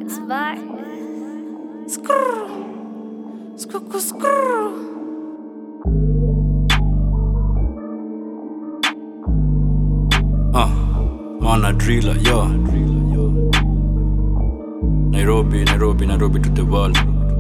Vibes, vibes. Skrrr. Skrrr, skrrr. Uh, mana driller, yo. Nairobi, Nairobi, Nairobi to the world.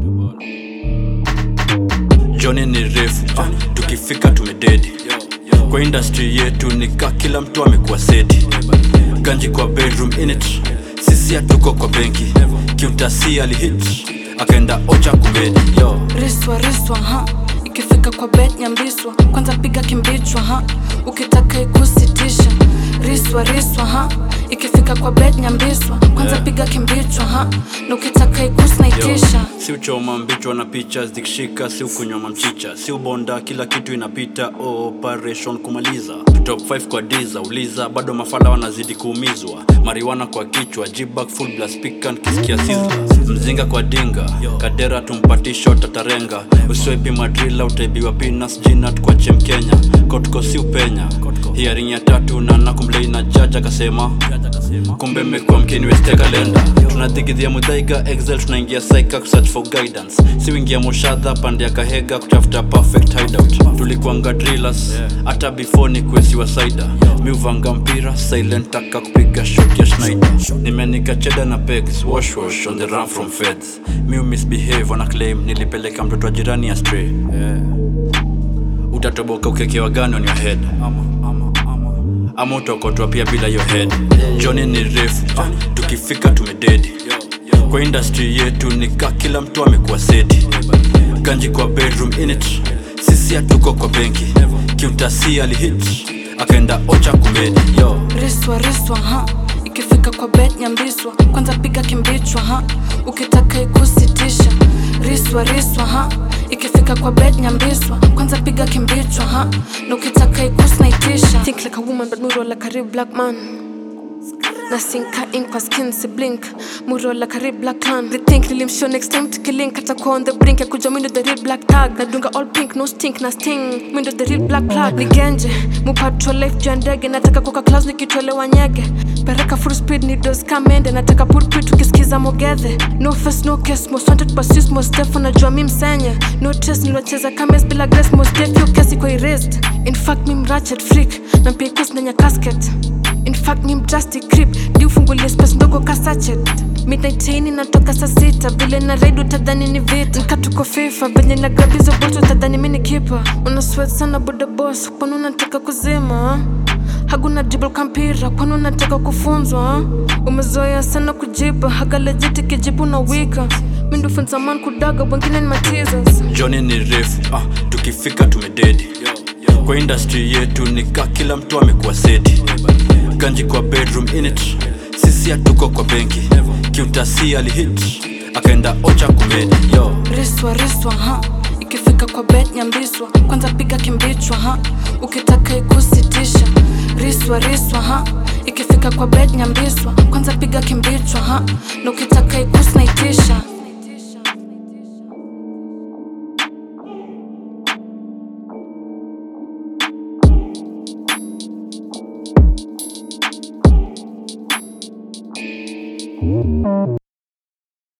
Johnny ni refu, uh, tukifika tumededi. Kwa industry yetu nika kila mtu amekuwa seti. Ganji kwa bedroom init, sisi hatuko kwa benki. Kiutasi alihit, akaenda ocha kumedi, yo. riswa riswa ha ikifika kwa bet nyambiswa kwanza piga kimbichwa ha ukitaka ikusitisha riswa riswa ha ikifika kwa bet nyambiswa kwanza Yeah. piga kimbichwa ha na ukitaka ikusnaitisha Yo, si uchoma mbichwa na picha zikishika, si ukunywa mamchicha, si ubonda, kila kitu inapita. Operation kumaliza top 5 kwa diza uliza, bado mafala wanazidi kuumizwa, mariwana kwa kichwa, jibak full blast pikan kisikia sizzla, mzinga kwa dinga, kadera tumpatisho tatarenga, uswepi madrila utaibiwa pinas jinat kwa chem Kenya, kotko si upenya, hiaring ya tatu na nakumlei na jaja akasema kumbe mmekuwa mkiniweste kalenda tunadigidhia mudhaiga excel tunaingia saika kusearch for guidance si wingia moshadha pande ya kahega kutafuta perfect hideout tulikuanga drillers hata before ni kuesiwa saida mi uvanga mpira silent taka kupiga shot ya schneider nimenika cheda na pegs wash wash on the run from feds mi umisbehave wana claim nilipeleka mtoto wa jirani ya stray yeah. utatoboka ukekewa gani on your head ama utokotwa pia bila yo head joni ni refu uh, tukifika tumededi kwa industry yetu nika kila mtu amekuwa seti ganji kwa bedroom init sisi hatuko kwa benki kiutasi alihit akaenda ocha kumedi yo riswa riswa ha ikifika kwa bet nyambiswa kwanza piga kimbichwa ha ukitaka ikusitisha riswa riswa ha ikifika kwa bet nyambiswa kwanza piga kimbichwa ha na ukitaka ikusnaitisha think like a woman but muro like a real black man nasinka ink kwa skin si blink muro like a real black tan rethink nilimshow next time tukilink atakuwa on the brink ya kuja mindo the real black tag nadunga all pink no stink na sting mindo the real black plug ni genje mupatro life juu ya ndege nataka kuka class nikitolewa nyege pereka full speed ni dos kamende nataka pulpit tukisikiza mogedhe no face no case most wanted but sis most def unajua mi msenye no test niliwacheza kames bila grace most def yo kesi kwa erased in fact mi mrachet freak na pia ikus nanya casket In fact ni mdrastic crip di ufungulie space ndogo ka sachet midnight chain inatoka saa sita vile na raid utadhani ni vita nkatuko fifa venye na grab hizo bolt utadhani mi ni kipa una sweat sana boda boss kwani unataka kuzima haguna dribble kampira kwani unataka kufunzwa umezoea sana kujiba hagalejiti kijibu na wika mindufunza man kudaga wengine ni matizas joni ni refu uh, tukifika tumededi kwa industry yetu nika kila mtu amekuwa seti ganji kwa bedroom init sisi hatuko kwa benki kiutasi alihit akaenda ocha kumedi yo riswa riswa ha ikifika kwa bet nyambiswa kwanza piga kimbichwa ha ukitaka ikusitisha riswa riswa ha ikifika kwa bet nyambiswa kwanza piga kimbichwa ha na ukitaka ikusnaitisha